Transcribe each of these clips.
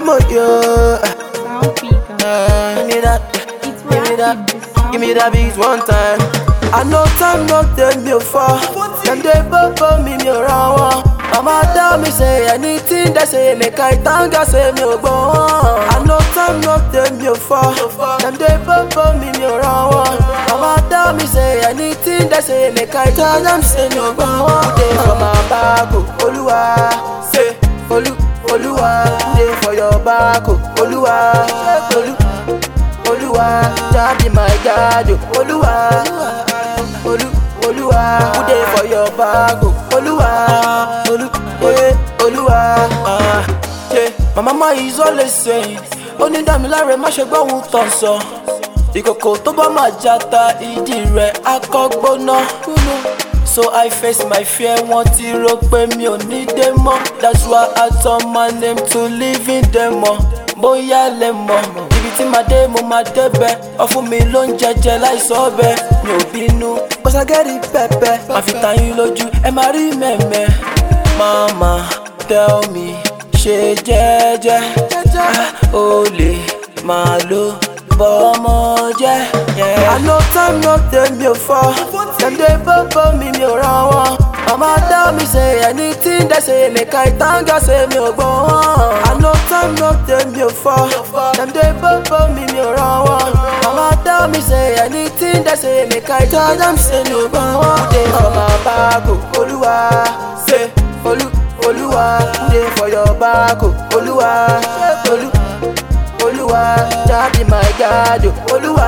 more, yeah. Sound speaker. Uh, give me that, It's give me that, rapping. The sound give me that beat one time. I know time no take me far. Them they bubble me me around. Mama tell me say anything they say make I thank God say me go on. I know time no take me far. Them they bubble me me around. Mama tell me say anything they say make I tell them say me go on. They for my back, oh, Oluwa, say Olu, Oluwa, they for your back, oh, Oluwa, Olu. Olúwa jáde my God o Olúwa Olú Olúwa who dey for your bag o Olúwa Olú eh Olúwa. ah, yeah. My mama is always saying ó ní dámiláre má ṣe gbọ́ ohun tàn sọ ìkòkò tó bá máa jata ìdí rẹ̀ akọ́gbóná. So I face my fear, wọ́n ti rò pé mi ò ní dé mọ́. That's why I turn my name to living demo. Bóyá lẹ mọ̀, ibi tí màá dé mo máa débẹ̀. Ọ̀fun mi ló ń jẹjẹ láìsọ ọbẹ̀. Mi ò bínú, gbọ́sàgẹ́rì pẹ́pẹ́. Màá fi ta yín lójú, ẹ máa rí mẹ́mẹ́. Mama tell me, ṣe jẹ́jẹ́. Ah, O lè máa lo bọ́mọ jẹ́. Yeah. I know time no dey me for. Dem dey bubble me mi ò ràn wọ́n. Mama tell me say anything they say make I thank God say mi ò gbọ́ wọ́n. I know time no dey me for. Dem dey bubble me mi ò ràn wọ́n. Mama tell me say anything they say make I tell them say mi ò gbọ́ wọ́n. Dey for my bag o, Olúwa. Say Olú Olúwa. Dey for your bag o, Olúwa. Olú. Olúwa jáde my God o Olúwa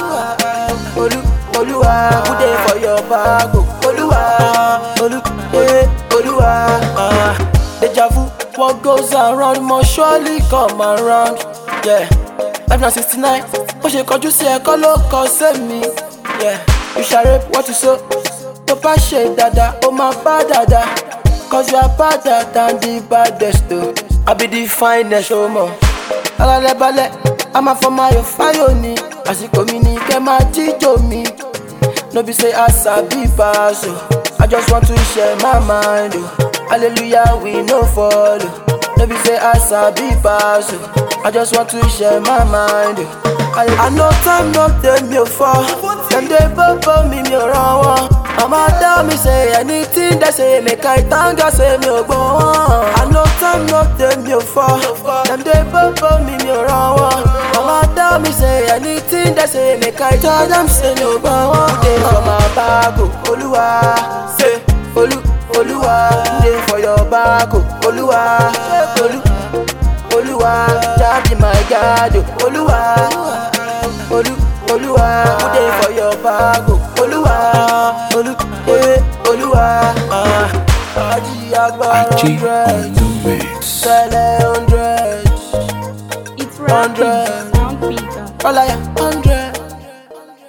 Olú Olúwa who dey for your bag o Olúwa Olú eh Olúwa. ah. Deja vu what goes around must surely come around. Yeah. Life na sixty nine bó ṣe kọjú sí ẹ̀kọ́ ló kọ sẹ́mi. Yeah. You shall reap what you sow. Tó bá ṣe dáadáa ó máa bá dáadáa. Cause you are better than the baddest o. I be the finest o mọ̀ alálẹ̀ balẹ̀ a máa fọ máa yọ fáyọ̀ ni àsìkò mi ni kẹ́ máa jíjò mi no be say i sabi pass o i just want to share my mind o hallelujah we no follow no be say i sabi pass o i just want to share my mind o. I know time no dey me for dem dey bubble me mi ò ràn wọ́n. Mama tell me say anything they say make I thank God say mi ò gbọ́ wọ́n. I know time no dey me for dem dey bubble me mi ò ràn wọ́n. Mama tell me say anything they say make I tell them say mi ò gbọ́ wọ́n. Dey for my bag o, Olúwa. Say Olú Olúwa. Dey for your bag o, Olúwa. Olú Olúwa. Jáde my God o, Olúwa. Olú Olúwa. Who dey for your bag o, Olúwa. Olú eh Olúwa. Ah, Ají agbára Aji on hundred. the mix. Sẹ́lẹ̀ hundred. It's rapping. Hundred. The sound speaker. Ọláyà